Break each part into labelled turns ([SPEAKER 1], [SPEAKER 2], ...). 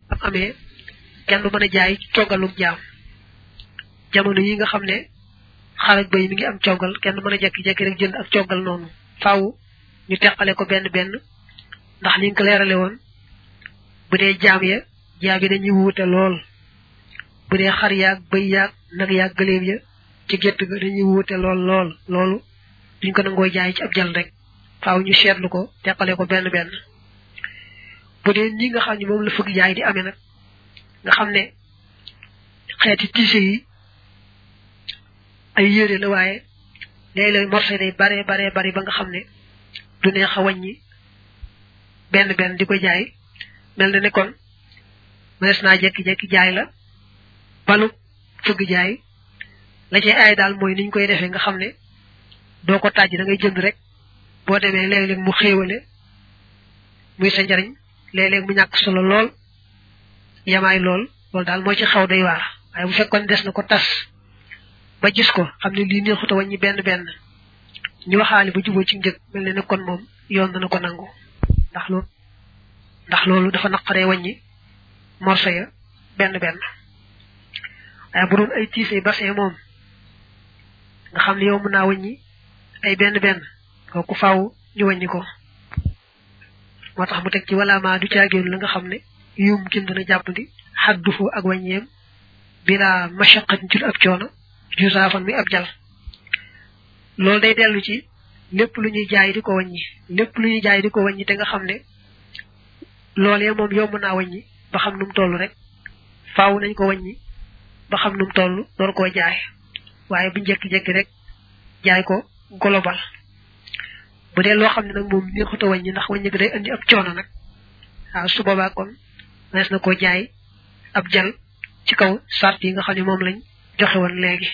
[SPEAKER 1] am amee kenn du mën a jaay coggalum jaam jamono yi nga xam ne xarak bay mi ngi am coggal kenn mën a jekki-jekki rek jënd ak coggal noonu faaw ñu teqale ko benn benn ndax liñ ko leerale woon bu dee jaam ya jaam yi dañuy wuute lool bu dee xar yaag bëy yaag nag yaag gëléem ya ci gétt ga dañuy wuute lool lool loolu duñ ko nangoo jaay ci ab jal rek faaw ñu seetlu ko teqale ko benn benn bu dee ñi nga xam ne moom la fëgg jaay di amee nag nga xam ne xeeti tiise yi ay yére la waaye léeg-léeg morse day bare bare bari ba nga xam ne du neex a wàññi benn benn di ko jaay mel na ne kon mënees naa jekki-jekki jaay la balu fëgg jaay la ci ay daal mooy niñ koy defee nga xam ne doo ko tàjj da ngay jënd rek boo demee léeg-léeg mu xéewale muy sa njariñ léeg-léeg mu ñàkk solo lool yamaay lool loolu daal moo ci xaw day waar waaye bu fekkoon des na ko tas ba gis ko xam ne lii neexut a wàññi benn benn ñu waxaale ba juboo ci njëg mel ne ne kon moom yoon dana ko nangu ndax loolu ndax loolu dafa naqaree wàññi morso ya benn benn waaye bu doon ay tiisee bassin moom nga xam ne yow mën naa wàññi ay benn benn kooku faaw ñu wàññi ko moo tax mu teg ci wala ma du caagéenu la nga xam ne yum kin dana jàppandi xaddufu ak wàññeem bila mashaqat ci ab coono jusaafan mi ab jal loolu day dellu ci lépp lu ñuy jaay di ko wàññi lépp lu ñuy jaay di ko wàññi te nga xam ne loolee moom yomb naa wàññi ba xam nu mu toll rek faaw nañ ko wàññi ba xam nu mu toll door koo jaay waaye bu njekki-jekki rek jaay ko global bu dee loo xam ne nag moom neexut a wàññi ndax wàññi gi day indi ab coono nag waaw su boobaa kon nees na koo jaay ab jal ci kaw sart yi nga xam ne moom lañ joxe woon léegi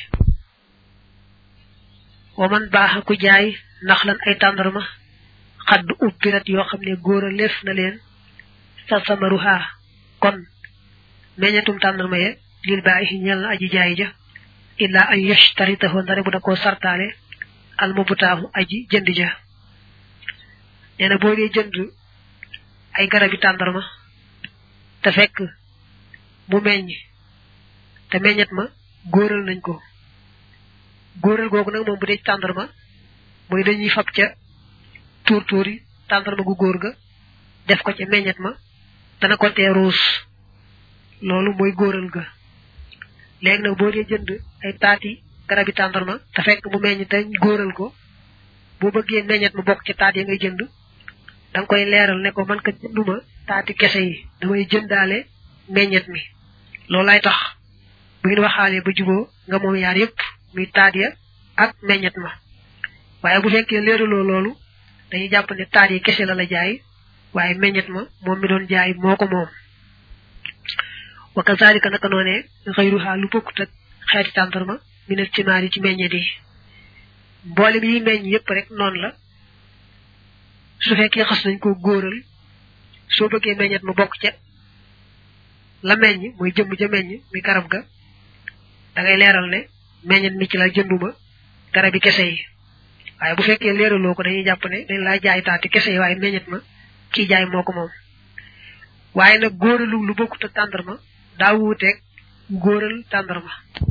[SPEAKER 1] wa man baax ku jaay ndax lan ay tàndarma xadd ubbirat yoo xam ne góor a leef na leen sa samaruha kon meññetum tàndarma ye lil baaxi ñel na aji jaay ja illa an yashtaritahu ndare bu da koo sartaale al mubutaahu aji jënd ja nee na boo dee jënd ay garabi tàndarma te fekk mu meññ te meññet ma góoral nañ ko góoral googu nag moom bu dee tàndarma mooy dañuy fab ca tuur tuur yi tàndarma gu góor ga def ko ca meññet ma dana ko tee ruus loolu mooy góoral ga léegi nag boo dee jënd ay taati garabi tàndarma te fekk mu meññ te góoral ko boo bëggee meññet ma bokk ci taat ya ngay jënd da nga koy leeral ne ko man ka jënduma taati kese yi damay jëndaale meññet mi loolu lay tax bu ngeen waxaalee ba juboo nga moom yaar yépp muy taat ya ak meññet ma waaye bu fekkee leeraloo loolu dañuy jàpp ne taat yi kese la la jaay waaye meññet ma moom mi doon jaay moo ko moom wa kazalika naka noonee xëyruha lu bokkut ak xeeti tàndarma minal cimaar yi ci meññet yi mboolem yi meññ yépp rek noonu la su fekkee xas nañ ko góoral soo bëggee meññet ma bokk ca la meññ mooy jëmm ja meññ mi garab ga da ngay leeral ne meññet mi ci la jënduma garabi kese yi waaye bu fekkee leeraloo ko dañuy jàpp ne dañ laa jaay taati kese yi waaye meññet ma kii jaay moo ko moom waaye nag góoralu lu bokkut ak tàndarma daa wuuteeg góoral tàndarma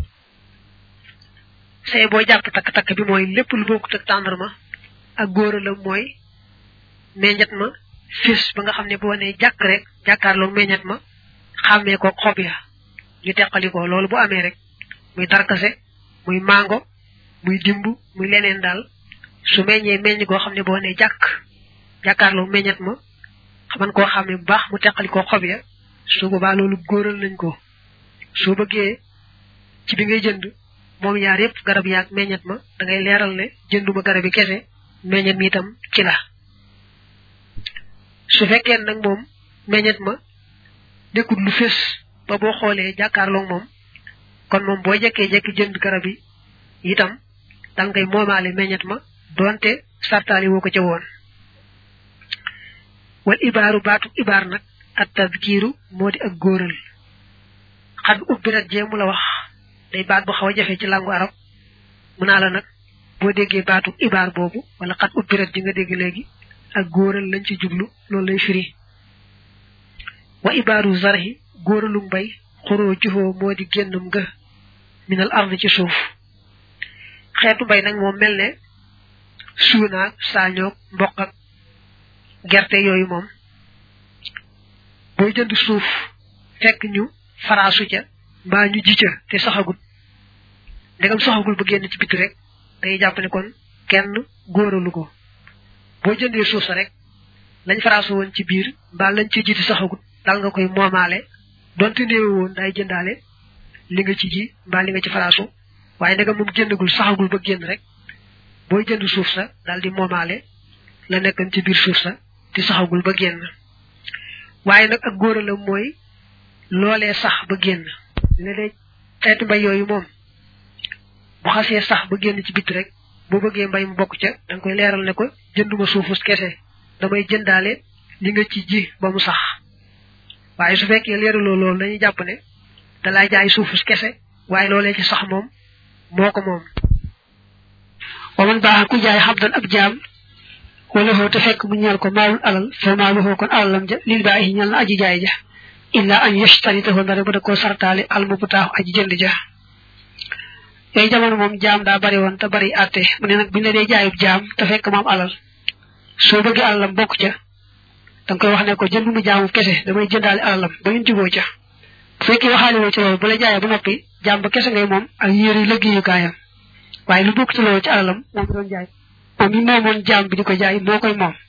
[SPEAKER 1] say boo jàpp takk-takk bi mooy lépp lu bokkut ak tàndarma ak góoralam mooy meññet ma fis ba nga xam ne boo nee jàkk rek jàkkaarloo meññet ma xàmmee ko xob ya ñu teqali ko loolu bu amee rek muy darkase muy mango muy dimb muy leneen daal su meññee meññ goo xam ne boo nee jàkk jàkkaarloo meññet ma xaman koo xam ne bu baax mu teqali ko xob ya su boobaa loolu góoral nañ ko soo bëggee ci bi ngay jënd moom ñaar yépp garab yaag meññet ma da ngay leeral ne jënduma garab yi kese meññet mi itam ci la su fekkee nag moom meññet ma nekkul lu fés ba boo xoolee jàkkaarloog moom kon moom boo jekkee jekki jënd garab yi itam dal ngay moomaale meññet ma donte sartaali woo ko ca woon wal ibaaru baatu ibaar nag at tadkiiru moo di ak góoral xad ubbirat jee mu la wax day baat bu xaw a jafe ci langu arab mu naa la nag boo déggee baatu ibaar boobu wala xad ubbirat ji nga dégg léegi ak góoral lañ ci jublu loolu lay firi wa ibaaru zarhi góoralu mbay xuroo juhoo moo di génnam nga minal ard ci suuf xeetu mbay nag moom mel ne suunaag saañoog mboq ak gerte yooyu moom booy jënd suuf fekk ñu faraasu ca mbaa ñu ji ca te saxagut ndegam saxagul ba génn ci biti rek day jàpp ne kon kenn góoralu ko boo jëndee suuf sa rek lañ faraasu woon ci biir mbaa lañ ci ji te saxagut dal nga koy moomaale donte néewe woon day jëndaale li nga ci ji mbaa li nga ci faraasu waaye ndegam moom génnagul saxagul ba génn rek booy jënd suuf sa daal di moomaale la nekkan ci biir suuf sa te saxagul ba génn waaye nag ak góoralam mooy loolee sax ba génn léeg-léeg xeetu mbay yooyu moom bu xasee sax ba génn ci bit rek boo bëggee mbay mu bokk ca da nga koy leeral ne ko jënduma suufus kese damay jëndaale li nga ci ji ba mu sax waaye su fekkee leeraloo loolu dañuy jàpp ne dalay jaay suufus kese waaye loolee ci sax moom moo ko moom wa man baax ku jaay xabdan ab jaam wala xoo te fekk mu ñeel ko maalul alal fa maaluhoo kon alalam ja lil baaxi ñal na aji jaay ja illa an yashtaritahu ndare ba da koo sartaale almubtaaxu aji jënd ja yooyu jamono moom jaam daa bari woon te bari àtte mu ne nag bu ñu la dee jaayub jaam te fekk mu am alal soo bëggee alalam bokk ca danga koy wax ne ko jënd mu jaamu kese damay jëndaale alalam ba ngeen juboo ca bu fekkee waxaale woo ci loolu bu la jaayee ba noppi jaam ba kese ngay moom ak yére liggéeyukaayam waaye lu bokk ci loolu ci alalam moom doon jaay moom mi moomoon jaam bi di ko jaay moo koy moom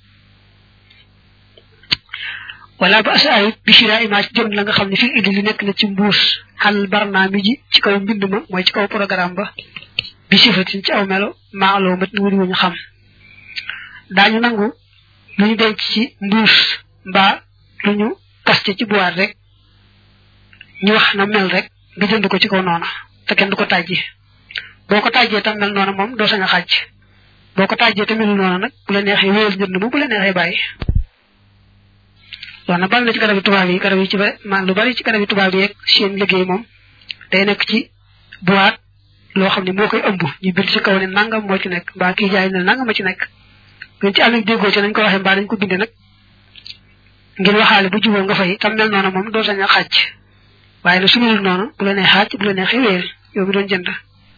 [SPEAKER 1] wala ba asa ayit bi shira image jënd la nga xam ne fii indi li nekk na ci mbuus xal barnaami ji ci kaw mbind ma mooy ci kaw programme ba bi sifatin ci aw melo maaloo mat ni wuri wuñu xam daañu nangu lu ñu denc ci mbuus mbaa lu ñu kaste ci boîte rek ñu wax na mel rek nga jënd ko ci kaw noona te kenn du ko tàjji boo ko tàjjee tam mel noona moom doo sañ a xàcc boo ko tàjjee te melul noona nag bu la neexee wéyal njënd ma bu la neexee bàyyi wax na bari na ci garab yi tubaab yi garab yi ci bari man lu bari ci garab yi tubaab yi rek seen liggéey moom day nekk ci boîte loo xam ne moo koy ëmb ñu bind ci kaw ne nangam moo ci nekk mbaa kii jaay ne nangam ma ci nekk ngeen ci amee déggoo ci nañ ko waxee mbaa dañ ko bindee nag ngeen waxaale bu juboo nga fay tam mel noonu moom doo sañ a xàcc waaye nag su melul noonu bu la nee xàcc bu la nee xeweel yow mi doon jënd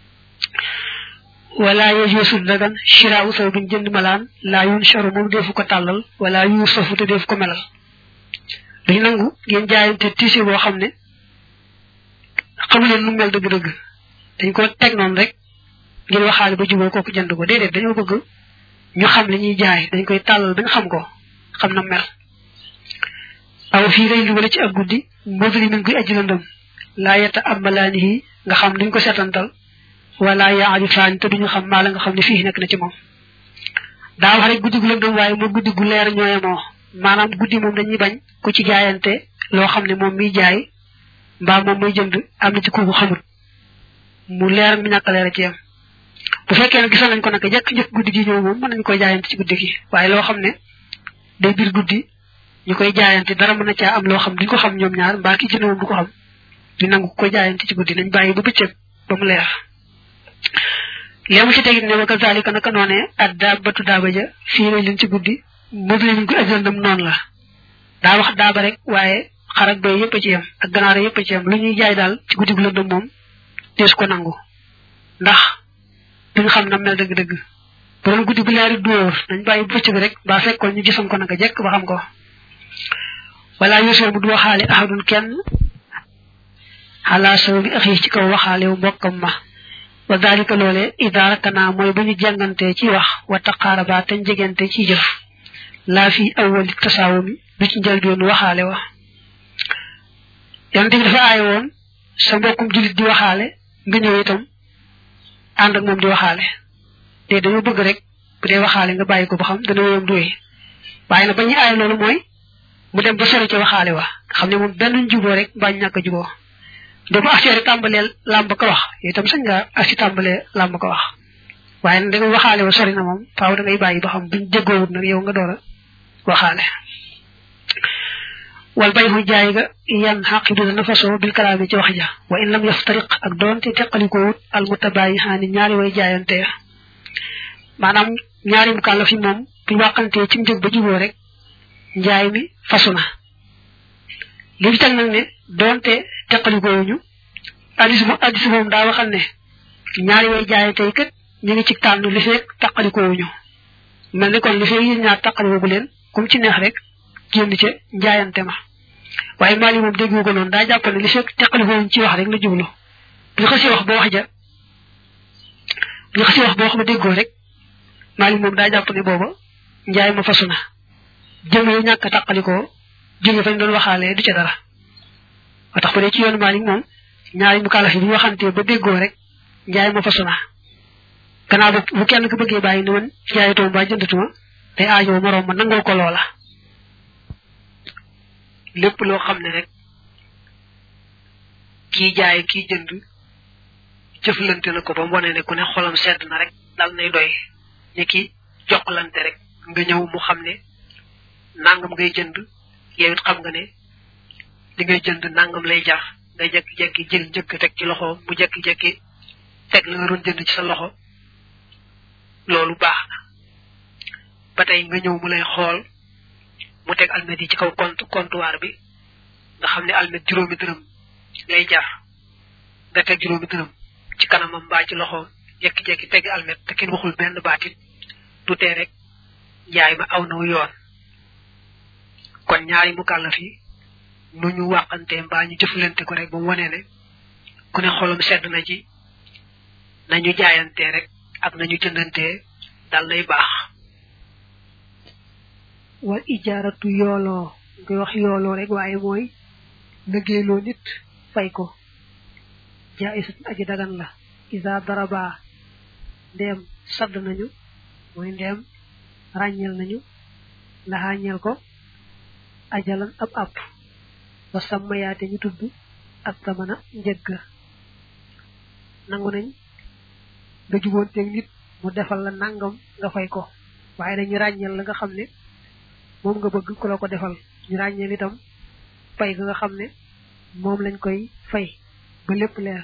[SPEAKER 1] wala yajuusu dagan shiraawu saw bin jënd malaan laa yun sharu moom defu ko tàllal wala yu sofu te defu ko melal duñ nangu ngeen jaayante tissu boo xam ne xamuleen nu mel dëgg-dëgg dañ ko teg noonu rek ngeen waxaale ba juboo kooku jënd ko déedéet dañoo bëgg ñu xam li ñuy jaay dañ koy tàllal ba nga xam ko xam na mel aw fii rey li wala ci ak guddi mbodri min guy aji lëndëm laa yetta amalaanihi nga xam duñ ko seetantal wala yaari faani te duñu xam maa la nga xam ne fii nekk na ci moom daa wax rek guddi gu lëndëm waaye moo guddi gu leer ñooyemoo maanaam guddi moom dañuy bañ ku ci jaayante loo xam ne moom miy jaay mbaa moom muy jënd am na ci kooku xamut mu leer mi ñàkk leer ci yam bu fekkee ne gisoon nañ ko nag jëkk njëkk guddi gi ñëw moom mën nañu koy jaayante ci guddi gi waaye loo xam ne day biir guddi ñu koy jaayante dara mën na caa am loo xam duñ ko xam ñoom ñaar mbaa ki jënd moom du ko xam ñu nangu koy jaayante ci guddi nañ bàyyi ba bëccëg ba mu leer léemu ci tegit ne wa kazalika naka noonee ak daabatu daaba ja fii lay leen ci guddi moom la ñu ko ajandam noonu la daa wax daaba rek waaye xar ak doy yëpp a ci yem ak ganaar yëpp a ci yem lu ñuy jaay daal ci guddi gu lëndëm moom dees ko nangu ndax duñ xam na mel dëgg-dëgg bu doon guddi gu leeri dóor nañ bàyyi bu bëccëg rek ba fekkoon ñu gisoon ko naka jekk ba xam ko wala yosoo bu du waxaale ahadun kenn xalaa saw bi axi ci kaw waxaale wu mbokkam ma wa dalika loole idaarakanaa mooy bu ñu jàngantee ci wax wa taqaaraba te jegante ci jëf laa fi awwali tasaawumi du ci njëlbeen waxaale wa yonent bi dafa aay woon sa mbokkum julit di waxaale nga ñëw itam ànd ak moom di waxaale te dañoo bëgg rek bu dee waxaale nga bàyyi ko ba xam dana wéyam duwee waaye nag ba ñuy aay loolu mooy mu dem ba sori ci waxaale wa xam ne moom benn juboo rek mbaa ñu ñàkk a juboo de bu affaire tàmbalee làmb ko wax itam sañ nga ak si tàmbalee làmb ko wax waaye nag da nga waxaale wa sori na moom faaw da ngay bàyyi ba xam buñ jéggoowut nag yow nga door a waxaale wal bay xu jaay ga yan xaqidu dana fasoo bil kalaami ci wax ja wa in lam yaftariq ak doonte teqalikoowut al mutabayi xaani ñaari way jaayante ya maanaam ñaari mu kàlla fi moom buñ wàqantee ci njëg ba juboo rek njaay mi fasu na li fi teg nag ne donte teqalikowuñu addis mo addis moom daa waxal ne ñaari way jaaye tey kat ñu ngi ci tànn li feek teqalikowuñu mel ni kon li feek yéen ñaar teqalikoogu leen kum ci neex rek génn ca njaayante ma waaye Maalik moom déggu ko noonu daa jàpp ne li feek teqalikowuñu ci wax rek la jublu bu ñu xasee wax ba wax ja bu ñu xasee wax boo xam ne déggoo rek Maalik moom daa jàpp ne booba njaay ma fasu na jëm yu ñàkk a tàqalikoo jóge fañ doon waxaalee du ca dara ba tax ba dee ci yoonu Maalik moom ñaari mu kàllafi bu ñu waxantee ba déggoo rek njaay ma fasu na gannaaw bu bu kenn ko bëggee bàyyi ni man jaayatuma ba jëndatuma day aajoo moroom ma nangoo ko loola lépp loo xam ne rek kii jaay kii jënd jëflante na ko ba mu wane ne ku ne xolam sedd na rek dal nay doy ni ki joxlante rek nga ñëw mu xam ne nangam ngay jënd yow it xam nga ne li ngay jënd nangam lay jar nga jekki-jekki jël njëkk teg ci loxo mu jekki-jekki teg la nga doon jënd ci sa loxo loolu baax na ba tey nga ñëw mu lay xool mu teg almet yi ci kaw compte comptoir bi nga xam ne almet juróomi dërëm lay jar nga teg juróomi dërëm ci kanamam mbaa ci loxoom jekki-jekki teg almet te kenn waxul benn baatit du tee rek njaay ma aw naw yoon kon ñaari mu kàllaf yi nu ñu waxante mbaa ñu jëflante ko rek ba mu wane ne ku ne xolam sedd na ci nañu jaayante rek ak nañu jëndante dal nay baax
[SPEAKER 2] wal ijaaratu yooloo nga wax yooloo rek waaye mooy liggéeyloo nit fay ko jaayisat aji dagan la isa daraba ndeem sadd nañu mooy ndeem ràññeel nañu laxaañeel ko ajalan ab ab ba sàmmayaate ñu tudd ak tamana njëgg nangu nañ nga juboonteeg nit mu defal la nangam nga fay ko waaye dañu ràññeel la nga xam ne moom nga bëgg ku la ko defal ñu ràññeel itam fay ga nga xam ne moom lañ koy fay ba lépp leer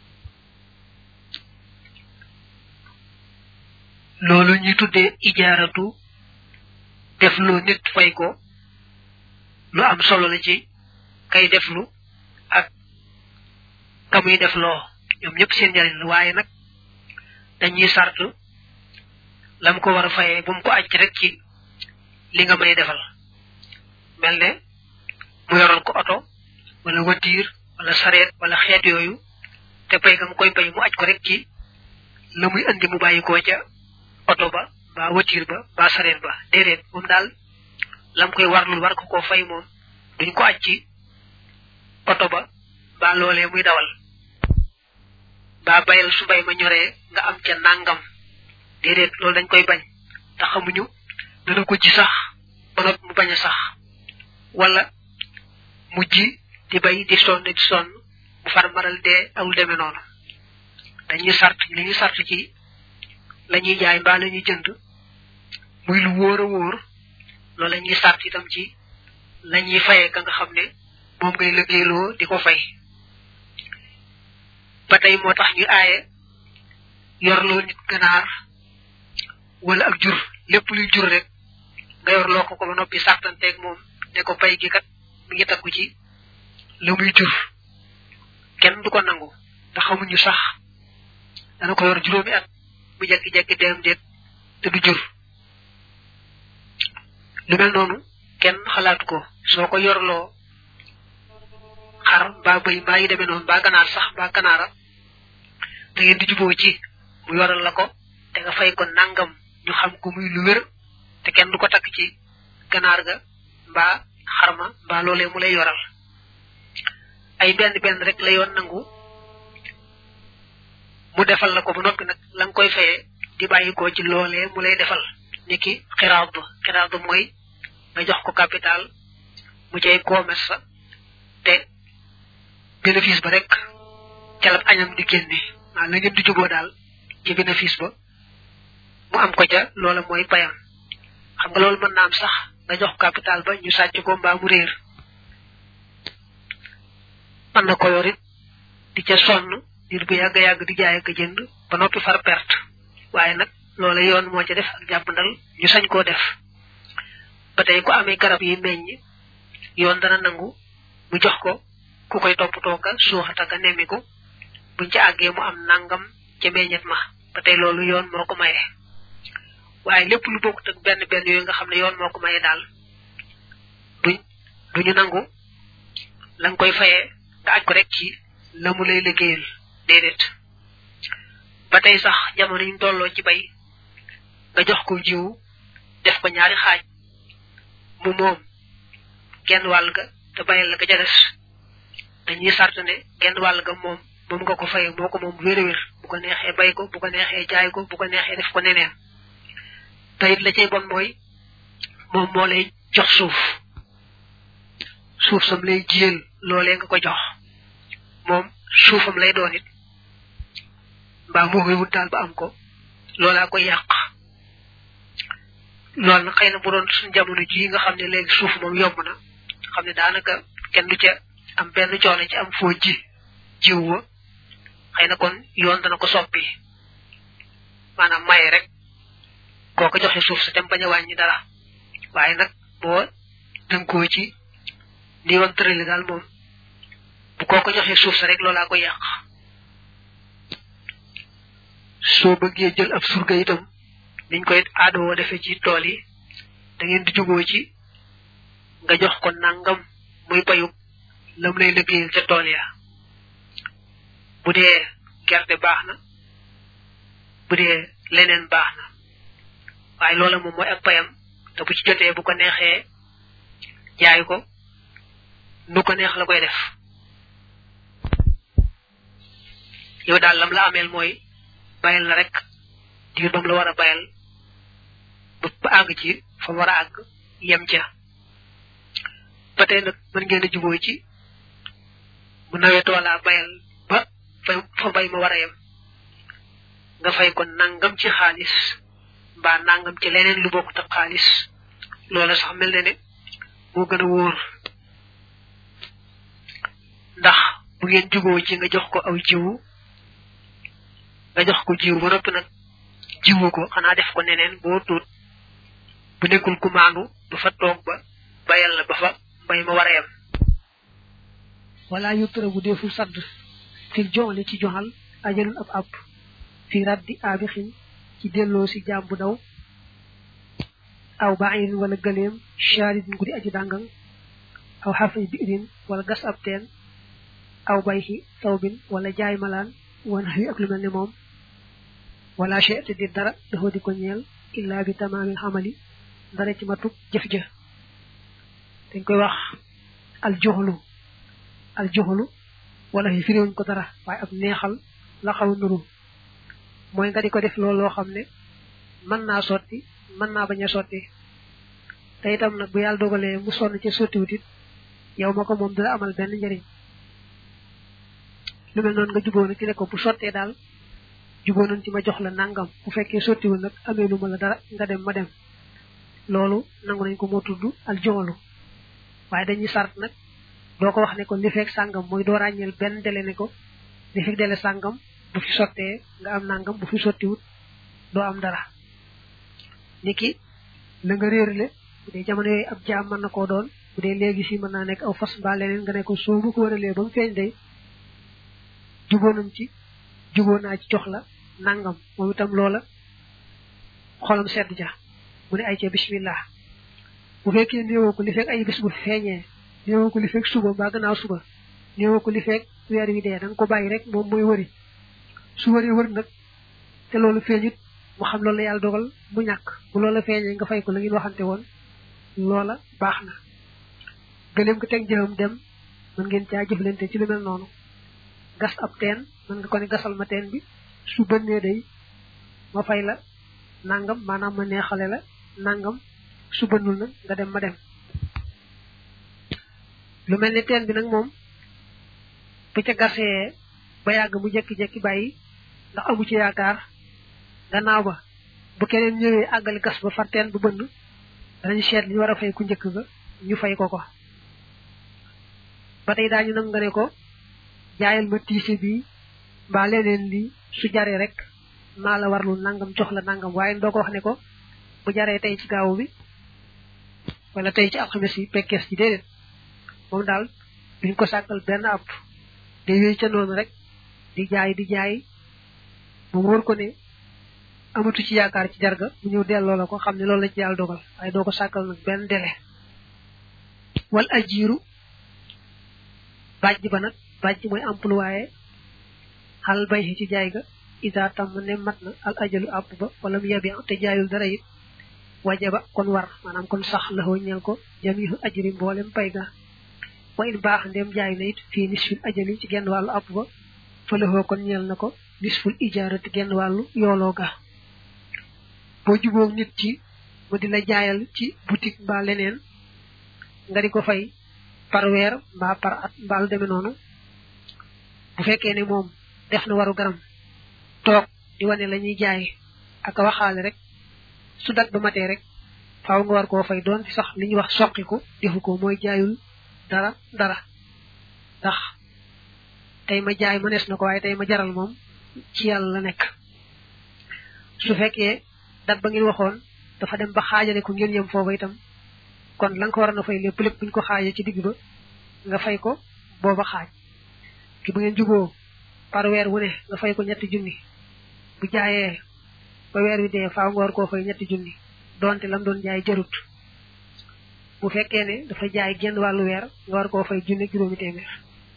[SPEAKER 1] loolu ñuy tuddee ijaaratu def lu nit fay ko lu am solo la ci kay deflu ak ka muy def loo ñoom ñëpp seen njariñ la waaye nag dañuy sart lam ko war a fayee bu mu ko aj rek ci li nga may defal mel ne mu yoroon ko oto wala watiir wala sareet wala xeet yooyu te pay ga mu koy pay mu aj ko rek ci la muy andi mu bàyyi koo ca oto ba ba watiir ba ba sareet ba déedéet moom daal lam koy warlul war ko koo fay moom duñ ko aj ci oto ba ba loolee muy dawal ba bayal su bay ma ñoree nga am ca nangam déedéet loolu dañ koy bañ te xamuñu dana ko ji sax ba nga mu bañ a sax wala mu ji di bay di sonn di sonn mu far maral dee awul demee noonu dañuy sart li ñu sart ci la ñuy jaay mbaa la ñuy jënd muy lu wóor a wóor loolu la ñuy sart itam ci la ñuy fayee ka nga xam ne moom ngay liggéeyloo di ko fay ba tey moo tax ñu aaye yorloo nit ganaar wala ak jur lépp luy jur rek nga yorloo ko ko ba noppi sartanteeg moom ne ko pay gi kat mi ngi takku ci la muy jur kenn du ko nangu ndax xamuñu sax dana ko yor juróomi at mu jekki-jekki deem déet te du jur lu mel noonu kenn xalaatu ko soo ko yorloo xar mbaa bëy mbaa yi demee noonu mbaa ganaar sax mbaa ganaara da ngeen di juboo ci mu yoral la ko te nga fay ko nangam ñu xam ko muy lu wér te kenn du ko takk ci ganaar ga mbaa xarma mbaa loolee mu lay yoral ay benn benn rek la yoon nangu mu defal la ko ba noppi nag la nga koy fayee di bàyyi ko ci loolee mu lay defal niki xiraab xiraab mooy nga jox ko capital mu cay commerce sa te bénéfice ba rek ca la añam di génne waaw la ngeen di juboo daal ci bénéfice ba mu am ko ca loola mooy payam xam nga loolu mën na am sax nga jox capital ba ñu sàcc ko mbaa mu réer mën na ko yorit di ca sonn dir bu yàgg yàgg di jaay ak jënd ba noppi far perte waaye nag loola yoon moo ca def ak jàppandal ñu sañ koo def ba tey ku amee garab yi meññ yoon dana nangu mu jox ko ku koy toppatoo ka suuxata ka nemmiku buñ ci àggee mu am nangam ca meññet ma ba tey loolu yoon moo ko maye waaye lépp lu bokkut ak benn benn yooyu nga xam ne yoon moo ko maye daal duñ duñu nangu la nga koy fayee nga aj ko rek ci la mu lay liggéeyal déedéet ba tey sax jamono ñu tolloo ci bay nga jox ko jiw def ko ñaari xaaj mu moom genn wàll ga te bayal la ga ca des dañuy sart ne genn wàll ga moom moom nga ko fayee moo ko moom wér wér bu ko neexee bay ko bu ko neexee jaay ko bu ko neexee def ko neneen te it la cay bon mooy moom moo lay jox suuf suuf sam lay jiyal loolee nga ko jox moom suufam lay doon it mbaa moo koy wut daal ba am ko loolaa koy yàq loolu nag xëy na bu doon suñ jamono ji nga xam ne léegi suuf moom yomb na xam ne daanaka kenn du ca am benn coono ci am foo ji jiw wa xëy na kon yoon dana ko soppi maanaam maye rek koo ko joxe suuf sa dem bañ a wàññi dara waaye nag boo dënkoo ci ni woon tërali daal moom bu koo ko joxe suuf sa rek loolaa koy yàq soo bëggee jël ab surga itam niñ koy aadoo defee ci tool yi da ngeen di jugoo ci nga jox ko nangam muy bayub lam lay liggéeyal ca tool ya bu dee gerte baax na bu dee leneen baax na waaye loola moom mooy ak payam te bu ci jotee bu ko neexee jaay ko nu ko neex la koy def yow daal lam la ameel mooy bayal la rek diir bam la war a bayal ba àgg ci fa war a àgg yem ca ba tey nag mën ngeen a juboo ci bu nawet wala bayal ba fa fa bay ma war a yem nga fay ko nangam ci xaalis mbaa nangam ci leneen lu bokk ak xaalis loola sax mel na ne moo gën a wóor ndax bu ngeen juboo ci nga jox ko aw jiwu nga jox ko jiw ba noppi nag jiwu ko xanaa def ko neneen boo tuut bu nekkul ku maandu du fa toog ba bayal la ba fa mbay ma war a yem
[SPEAKER 2] wala yutra bu deful sadd fil joxle ci joxal ajalun ab ab fi raddi abixin ci delloo si jaam bu daw aw bairin wala gëleem sharidin gudi aji dàngang aw xafay biirin wala gas ab teen aw bayxi sawbin wala jaay malaan wana wi ak lu mel ne moom wala chete di dara dafa di ko ñeel illa bi tamaamil xamali dara ci matuk jëf ja dañ koy wax al joxlu al joxlu wala fi firiwuñ ko dara waaye ab neexal la xaw nuru mooy nga di ko def loolu loo xam ne mën naa sotti mën naa bañ a sotti te itam nag bu yàlla dogalee mu sonn ca sottiwut it yow ma ko moom dina amal benn njëriñ lu mel noonu nga juboo nag ci ne ko bu sottee daal juboo nañ ci ma jox la nangam bu fekkee sottiwul nag amee lu ma la dara nga dem ma dem loolu nangu nañ ko moo tudd al joxlu waaye dañuy sart nag doo ko wax ne ko li fekk sàngam mooy doo ràññeel benn dele ne ko li fekk dele sàngam bu fi sottee nga am nangam bu fi sottiwut doo am dara niki la nga réerle bu dee jamono yooyu ab jaam mën na koo doon bu dee léegi si mën naa nekk aw fas mbaa leneen nga ne ko soo bu ko waralee ba mu feeñ day juboo nañ ci juboo naa ci jox la nangam moom itam loola xolam sedd ja mu ne ay ca bismillah bu fekkee néewoo ko li fekk ay bis bu feeñee néewoo ko li fekk suba mbaa gannaaw suba néewoo ko li fekk weer wi dee da nga ko bàyyi rek moom mooy wëri su wëree wër nag te loolu feeñut mu xam loolu la yàlla dogal mu ñàkk bu loola feeñee nga fay ko la ngeen waxante woon loola baax na gëleem ko teg jëmam dem mën ngeen caa jëflante ci lu mel noonu gas ab teen mën nga ko ne gasal ma teen bi su bënnee day ma fay la nangam maanaam ma neexale la nangam su bënnul nag nga dem ma dem lu mel ni teen bi nag moom bu ca gasee ba yàgg mu jekki-jekki bàyyi ndax amu ci yaakaar gannaaw ba bu keneen ñëwee àggali gas ba far teen bu bënn danañ seet li ñu war a fay ku njëkk ga ñu fay ko ko ba tey daañu nag nga ne ko jaayal ma tiise bi mbaa leneen li su jaree rek maa la warlu nangam jox la nangam waaye doo ko wax ne ko bu jaree tey ci gaawu bi wala tey ci alxames yi pekkees ci déedéet moom daal duñ ko sàkkal benn app day wéy ca noonu rek di jaay di jaay mu wóor ko ne amatu ci yaakaar ci jarga mu ñëw delloo la ko xam ne loolu la ci yàlla dogal waaye doo ko sàkkal nag benn délai wal ajiiru bàjj ba nag bàjj mooy employé xal bay ci jaay ga ida tam ne mat na al ajalu àpp ba wala mu yabi te jaayul dara it wajaba kon war maanaam kon sax la ñeel ko jamihu ajri mboolem pay ga wa in baax ndem jaay na it fii nisfil ajali ci genn wàllu àpp ba fa la kon ñeel na ko nisful ijaarati genn wàllu yooloo ga boo jubóog nit ci mu di la jaayal ci boutique mbaa leneen nga di ko fay par weer mbaa par at mbaa lu demee noonu bu fekkee ne moom def na waru garam toog di wane la ñuy jaay ak a waxaale rek su dat ba matee rek faaw nga war koo fay doon ci sax li ñuy wax soqiku defu ko mooy jaayul dara dara ndax tey ma jaay ma nees na ko waaye tey ma jaral moom ci yàlla la nekk su fekkee dat ba ngeen waxoon dafa dem ba xaajale ko ngeen yem foofa itam kon la nga ko war na fay lépp lépp buñ ko xaajee ci digg ba nga fay ko booba xaaj ki bu ngeen juboo par weer wu ne nga fay ko ñetti junni bu jaayee ba weer wi dee faaw nga war koo fay ñetti junni donte lam doon jaay jarut bu fekkee ne dafa jaay genn wàllu weer nga war koo fay junni juróomi téeméer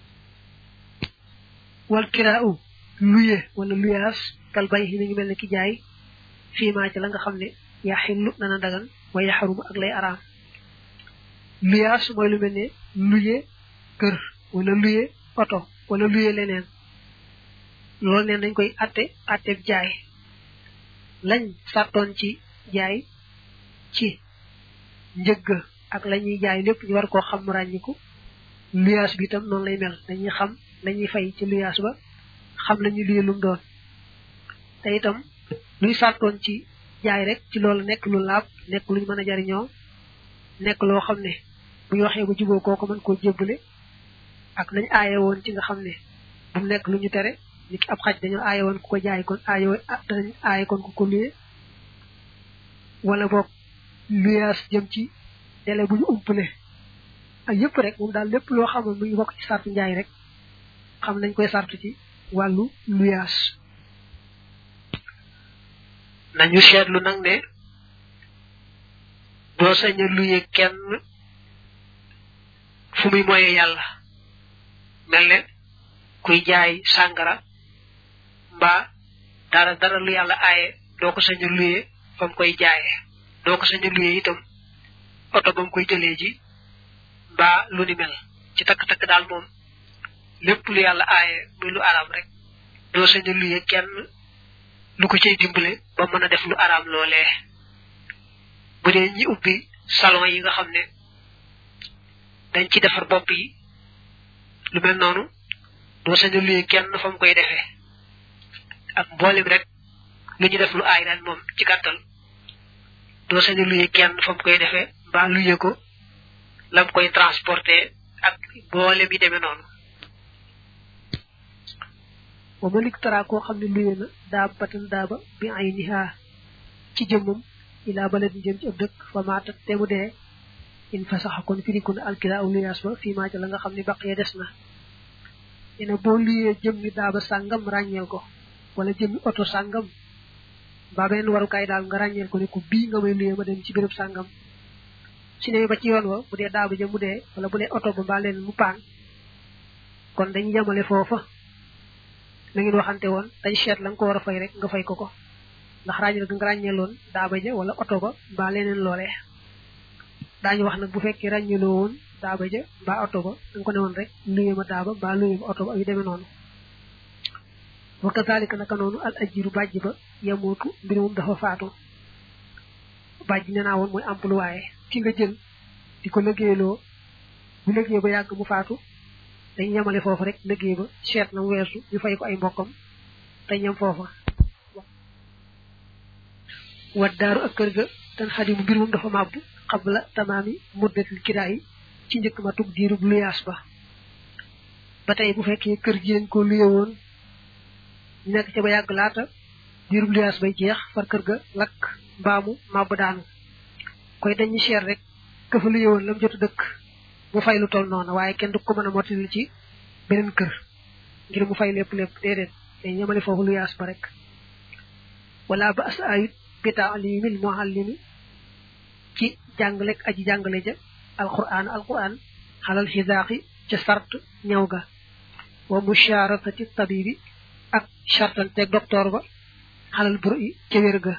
[SPEAKER 2] wal kiraaw luye wala luyaas kal bay mi ngi mel ne ki jaay fiimaa ci la nga xam ne yaa xillu dana dagan wa yaxarumu ak lay araam luyaas mooy lu mel ne luye kër wala luye oto wala luye leneen loolu neen dañ koy atte atte jaay lañ sartoon ci jaay ci njëgg ak la ñuy jaay lépp ñu war koo xam ràññiku luyaas bi itam noonu lay mel dañuy xam lañuy fay ci luyaas ba xam lañuy luye lum doon te itam luy sartoon ci jaay rek ci loolu nekk lu laab nekk luñ mën a jariñoo nekk loo xam ne bu ñu waxee ba juboo kooko mën koo jébbale ak nañ aaye woon ci nga xam ne bu mu nekk lu ñu tere ni ki ab xaj dañoo aaye woon ku ko jaay kon aaye danañ aaye kon ku ko luye wala boog luyaas jëm ci délai bu ñu umpale ak yëpp rek moom daal lépp loo xamoon mu ngi bokk ci sartu njaay rek xam nañ koy sartu ci wàllu luyaas
[SPEAKER 1] nañu seetlu nag ne doo sañ a luye kenn fu muy moye yàlla mel ne kuy jaay sàngara mbaa dara dara lu yàlla aaye doo ko sañ a luye fa mu koy jaaye doo ko sañ a luye itam oto ba mu koy jëlee ji mbaa lu ni mel ci takk-takk daal moom lépp lu yàlla aaye muy lu araam rek doo sañ a luye kenn lu ko cay dimbale ba mën a def lu araam loolee bu dee ñi ubbi salon yi nga xam ne dañ ci defar bopp yi lu mel noonu doo sañ a luye kenn fa mu koy defee ak mboolem rek lu ñu def lu aay daal moom ci gàttal doo sañ a luye kenn fa mu koy defee mbaa luye ko lam koy transporté ak mboolem yi demee noonu
[SPEAKER 2] wa malik tara koo xam ne luye na daab batan daaba bi ay nihaa ci jëmmam ilaa baladin jëm ci ab dëkk fa maatat te mu dee in fa sax kon firikun alkila aw luyaas ba fii maa ca la nga xam ne baqee des na ina boo luyee jëmmi daaba sàngam ràññeel ko wala jëmmi oto sàngam mbaa beneen warukaay daal nga ràññeel ko ne ko bii nga may luyee ma dem ci béréb sàngam su ne ba ci yoon wa bu dee daaba ja mu dee wala bu dee oto ba mbaa leen mu paan kon dañu yemale foofa la ngeen waxante woon dañ seet la nga ko war a fay rek nga fay ko ko ndax ràññeel nga ràññeeloon daaba ja wala oto ba mbaa leneen loolee daañu wax nag bu fekkee ràññeloo woon daaba ja mbaa oto ba da nga ko ne woon rek luye ma daaba mbaa luye ma oto ba yu demee noonu wa kazalika naka noonu al ajiru bàjj ba yamootu mbir moom dafa faatu bàjj nee naa woon mooy employé ki nga jël di ko liggéeyloo bu liggéey ba yàgg mu faatu dañ yemale foofu rek liggéey ba seet na mu weesu ñu fay ko ay mbokkam te ñam foofa wat daaru ak kër ga tan xadimu mbir moom dafa màbbu xabla tamaami muddatil kiraay ci njëkk ma tug diirub luyaas ba ba tey bu fekkee kër gi lañ ko luye woon ñu nekk ca ba yàgg laata diirub luyaas bay jeex far kër ga lakk mbaamu màbb daanu koy dañuy seet rek ka fa luye woon lam jotu dëkk mu fay lu toll noonu waaye kenn du ko mën a mottali ci beneen kër ngir mu fay lépp lépp déedéet day ñamale foofu lu yaas ba rek wala ba as ayut bi taalimil muallimi ci jàngalek aji jàngale ja alquran alquran xalal xisaaqi ca sart ñaw ga wa musharatati tabibi ak chartante docteur ba xalal bur i ca wér ga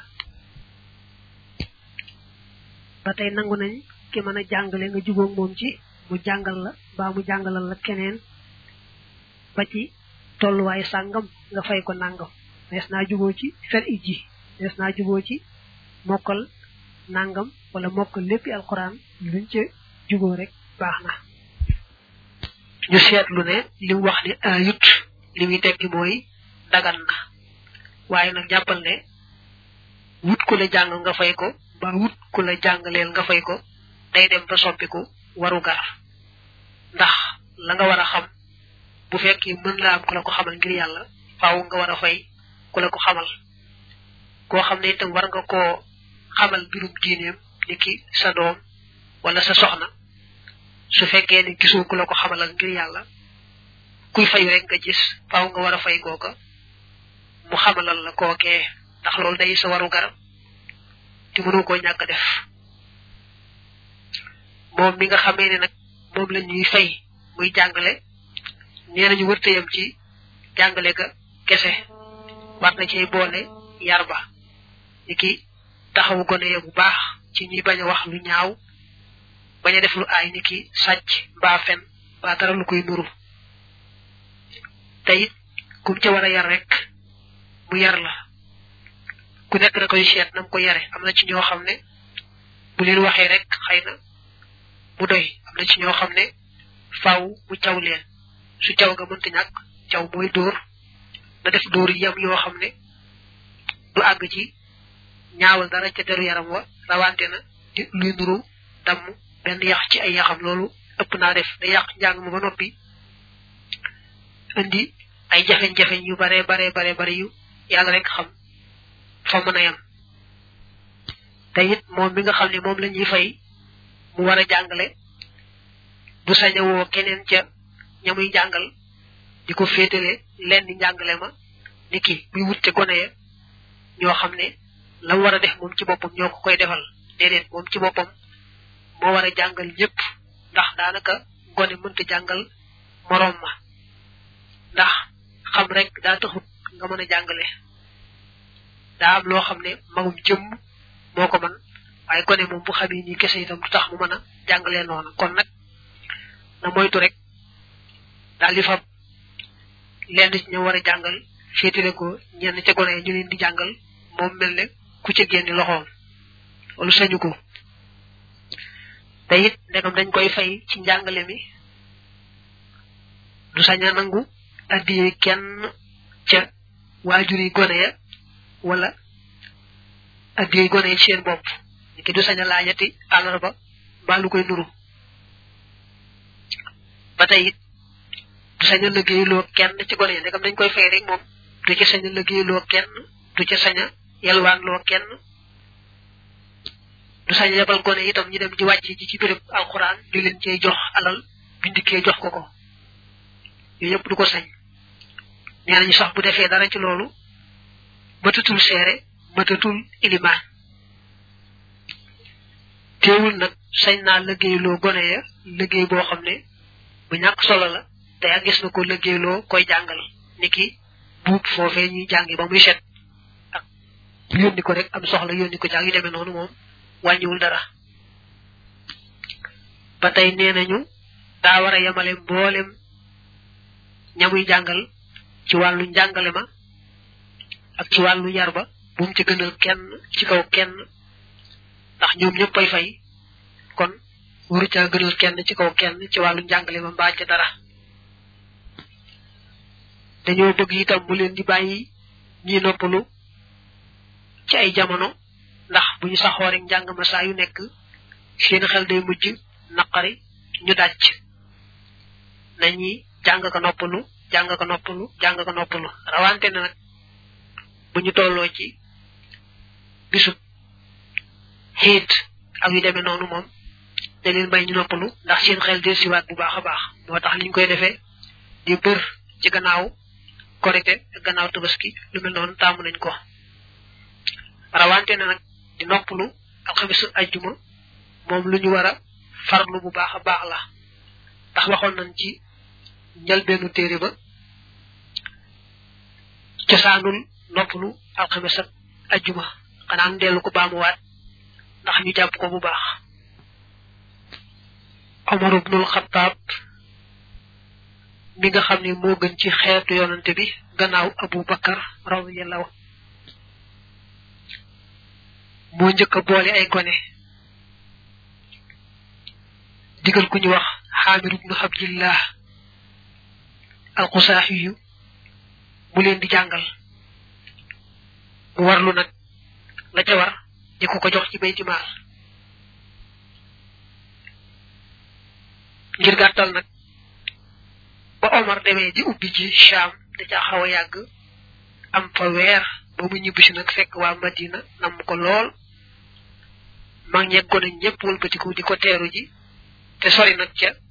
[SPEAKER 2] ba tey nangu nañ ki mën a jàngale nga jubóog moom ci mu jàngal la mbaa mu jàngalal la keneen ba ci tolluwaay sàngam nga fay ko nàngam nees naa juboo ci fer i ji nees naa juboo ci mokkal nàngam wala mokkal léppi alquran luñ ca juboo rek baax na
[SPEAKER 1] ñu seetlu ne li mu wax ni ayut li muy tekki mooy dagan na waaye nag jàppal ne wut ku la jàng nga fay ko ba wut ku la jàngaleel nga fay ko day dem ba soppiku waru gar ndax la nga war a xam bu fekkee mën la am ku la ko xamal ngir yàlla faaw nga war a fay ku la ko xamal koo xam ne itam war nga koo xamal mbirum diineem ni ki sa doom wala sa soxna su fekkee ne gisoo ku la ko xamalal ngir yàlla kuy fayu rek nga gis faaw nga war a fay kooka mu xamalal la kookee ndax loolu day sa waru garab te mënoo koo ñàkk def moom mi nga xamee ne nag moom la ñuy fay muy jàngale nee nañu wërtayam ci jàngale ga kese war na cee boole yar ba ni ki taxawu gone ya bu baax ci ñuy bañ a wax lu ñaaw bañ a def lu aay ni ki sàcc mbaa fen mbaa dara lu koy nuru te it kum ca war a yar rek mu yar la ku nekk da koy seet nam ko yare am na ci ñoo xam ne bu leen waxee rek xëy na mu doy am na ci ñoo xam ne faaw mu caw leen su caw nga mënta ñàkk caw mooy dóor na def dóor yam yoo xam ne du àgg ci ñaawal dara ca deru yaram wa rawante na di luy nuru damm benn yax ci ay yaxam loolu ëpp naa def da yàq njàng ma ba noppi indi ay jafeñ-jafeñ yu bare bare bare bare yu yàlla rek xam fa mën a yam te it moom mi nga xam ne moom la ñuy fay mu war a jàngale du sañ a woo keneen ca ñamuy jàngal di ko féetale lenn njàngale ma ni ki muy wut ca gone ya ñoo xam ne la war a def moom ci boppam ñoo ko koy defal déedéet moom ci boppam moo war a jàngal ñëpp ndax daanaka gone mënta jàngal moroom ma ndax xam rek daa taxut nga mën a jàngale daa am loo xam ne magum jëmm moo ko man waaye gone moom bu xamee nii kese itam du tax mu mën a jàngalee noonu kon nag na moytu rek daal di fab lenn ci ñu war a jàngal féetale ko ñenn ca gone ñu leen di jàngal moom mel ne ku ca génni loxoom wala sañu ko te it ndegam dañ koy fay ci njàngale mi du sañ a nangu addiyee kenn ca waajur yi gone ya wala addiyee gone yi seen bopp ki du sañ a laajati àllarba mbaa lu koy nuru ba tey it du sañ a liggéeyloo kenn ci gone yi ndegam dañ koy fay rek moom du ca sañ a liggéeyloo kenn du ca sañ a yalwaanloo kenn du sañ a yebal gone itam ñu dem di wàcc ji ci béréb alxuraan di leen cee jox alal bindikee jox ko ko yooyu yëpp du ko sañ nee nañu sax bu defee dara ci loolu matatul seere matatul ilimaan teewul nag sañ naa liggéeyloo gone ya liggéey boo xam ne bu ñàkk solo la te ak gis na ko liggéeyloo koy jàngal niki buub foofee ñuy jàngi ba muy set ak yónni ko rek am soxla yónni ko jàng yu demee noonu moom wàññiwul dara ba tey nee nañu daa war a yemale mboolem ñamuy jàngal ci wàllu njàngale ma ak ci wàllu yar ba bu mu ci gënal kenn ci kaw kenn ndax ñoom ñëpp ay fay kon waru caa gënal kenn ci kaw kenn ci wàllu njàngale ma mbaa ca dara dañoo bëgg itam mu leen di bàyyi ñi noppalu ci ay jamono ndax bu ñu saxoo rek njàng ma saa yu nekk seen xel day mujj naqari ñu dàcc nañuy jàng ko noppalu jàng ko noppalu jàng ko noppalu rawante na nag bu ñu tolloo ci bisub xiit ak yu demee noonu moom da leen may ñu noppalu ndax seen xel del siwaat bu baax a baax moo tax niñ koy defee di bër ci gannaaw korite ak gannaaw tabaski lu mel noonu taamu nañ ko rawante na nag di noppalu alxamisu ajjuma moom lu ñu war a farlu bu baax a baax la ndax waxoon nañ ci njëlbeenu téere ba cosaanul noppalu alxamis ak ajjuma xanaa ñu dellu ko baamuwaat ndax ñu jàpp ko bu baax Omar ibnul Xattaab mi nga xam ne moo gën ci xeetu yonante bi gannaaw Abu Bakar radiyallahu moo njëkk a boole ay gone digal ku ñu wax Xaamir ibnu Abdillah alxusaaxiyu mu leen di jàngal mu warlu nag la ca war di ko ko jox ci bayti maal ngir gàttal nag ba Omar demee di ubbi ci Cham da caa xaw a yàgg am fa weer ba mu ñibbisi nag fekk waa Madina nam ko lool mag ñeggoon nañ ñëpp wëlbatiku di ko teeru ji te sori nag ca